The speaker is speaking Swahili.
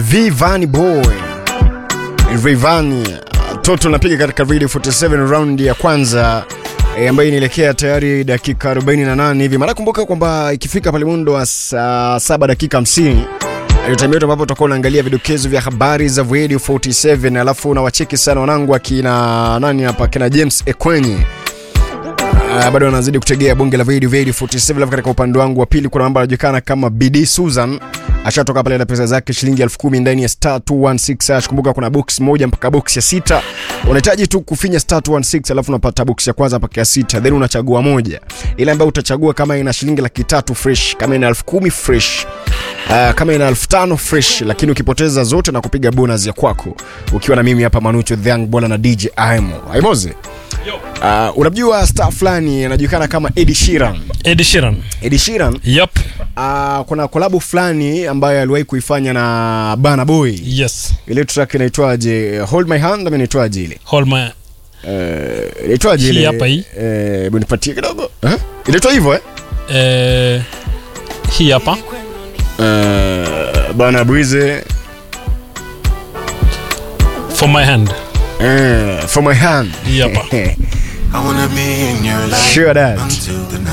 Vivani Boy Rayvanny toto napiga katika Radio 47 round ya kwanza e, ambayo inaelekea tayari dakika 48 hivi. Mara kumbuka kwamba ikifika pale mundo wa saa saba dakika 50 ndio time yetu ambapo tutakuwa unaangalia vidokezo vya habari za Radio 47, alafu unawacheki sana wanangu akina nani hapa, kina James Ekwenyi Uh, bado anazidi kutegea bonge la video video 47 alafu katika upande wangu wa pili kuna mambo yanajulikana kama BD Susan ashatoka pale na pesa zake shilingi 10,000 ndani ya star 216 hash. Kumbuka kuna box moja mpaka box ya sita. Unahitaji tu kufinya star 216 alafu unapata box ya kwanza mpaka ya sita, then unachagua moja ile ambayo utachagua kama ina shilingi laki tatu fresh, kama ina 10,000 fresh Uh, kama ina elfu tano fresh, lakini ukipoteza zote na kupiga bonus ya kwako ukiwa na mimi hapa Manucho the Young Bola na DJ Aimo Aimoze. Uh, unamjua star fulani anajulikana kama Ed Sheeran. Ed Sheeran. Ed Sheeran Yep. uh, kuna kolabu fulani ambayo aliwahi kuifanya na Burna Boy. Yes. Ile track inaitwaje? Hold my hand ama inaitwaje ile? Hold my Eh, inaitwaje Hii ile? hapa hii. Eh, hebu nipatie kidogo. Eh? Inaitwa hivyo eh? eh, hii hapa. Eh, Burna Breeze For my hand. eh, for my hand. Hii hapa. I wanna be in your life Sure that. until the